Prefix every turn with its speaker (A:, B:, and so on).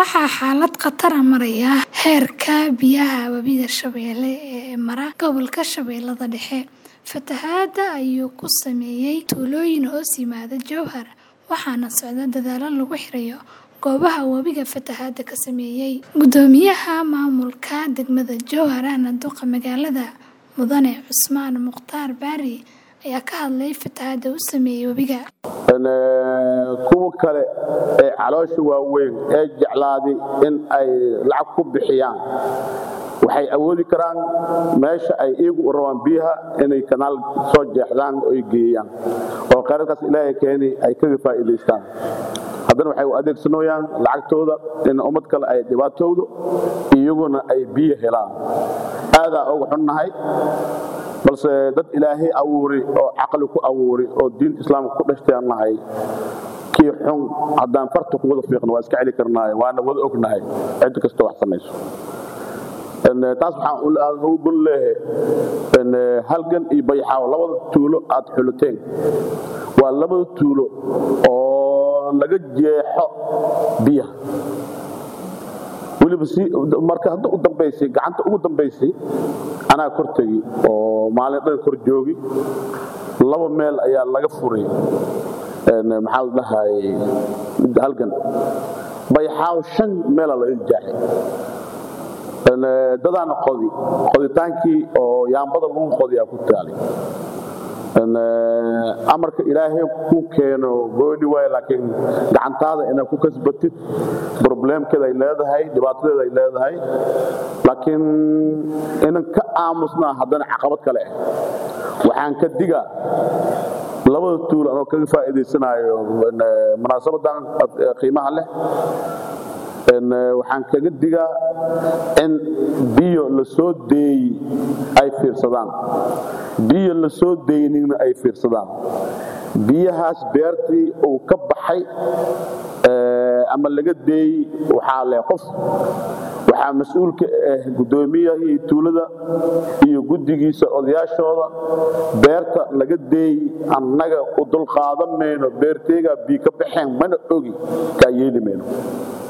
A: waxaa xaalad khatara maraya heerka biyaha webiga Shabeelle ee mara gobolka Shabeellada Dhexe. Fatahaadda ayuu ku saameeyay tuulooyin hoos yimaada Jowhar, waxaana socda dadaallo lagu xirayo goobaha webiga fatahaadda ka saameeyay. Guddoomiyaha maamulka degmada Jowhar ahna duqa magaalada, Mudane Cusmaan Mukhtaar Barre ayaa ka hadlay fatahaadda uu saameeyay webiga.
B: kuwa kale ee caloosha waaweyn ee jeclaaday in ay lacag ku bixiyaan waxay awoodi karaan meesha ay iyagu u rabaan biyaha inay kanaal soo jeexdaan oo ay geeyaan oo kheyradkaas ilaahay keeni ay kaga faa'iidaystaan haddana waxay u adeegsanayaan lacagtooda in ummad kale ay dhibaatowdo iyaguna ay biyo helaan aadaa uga xunnahay balse dad ilaahay abuuri oo caqli ku abuuri oo diinta islaamka ku dhashtaan nahay kii xun haddaan farta ku wada fiiqno waa iska celi karnaaye waana wada ognahay cid kasta wax samayso taas waxaan ugu gun leeyahay halgan iyo bayxaaw labada tuulo aad xulateen waa labada tuulo oo laga jeexo biyaha weliba si marka hadda u dambaysay gacanta ugu dambaysay anaa kor tegi oo maalin dhan kor joogi laba meel ayaa laga furay maxaa la dhahay halgan bayxaaw shan meela laga jaaxay dadaana qodi qoditaankii oo yaambada lagu qodiyaa ku taalay amarka ilaahay ku keeno gooni waay laakiin gacantaada inaad ku kasbatid probleemkeeda ay leedahay dhibaatadeeda ay leedahay laakiin inan ka aamusnaa haddana caqabad kale ah waxaan ka digaa labada tuul anoo kaga faa'iidaysanaayo munaasabadan qiimaha leh waxaan kaga digaa in biyo la soo deeyey ay fiirsadaan biyo la soo deynina ay fiirsadaan biyahaas beertii uu ka baxay ama laga deeyey waxaa leh qof waxaa mas-uulka ah guddoomiyahii tuulada iyo guddigiisa odayaashooda beerta laga deeyey annaga u dulqaadan mayno beerteegaa biyo ka baxeen mana ogi kaa yeeli mayno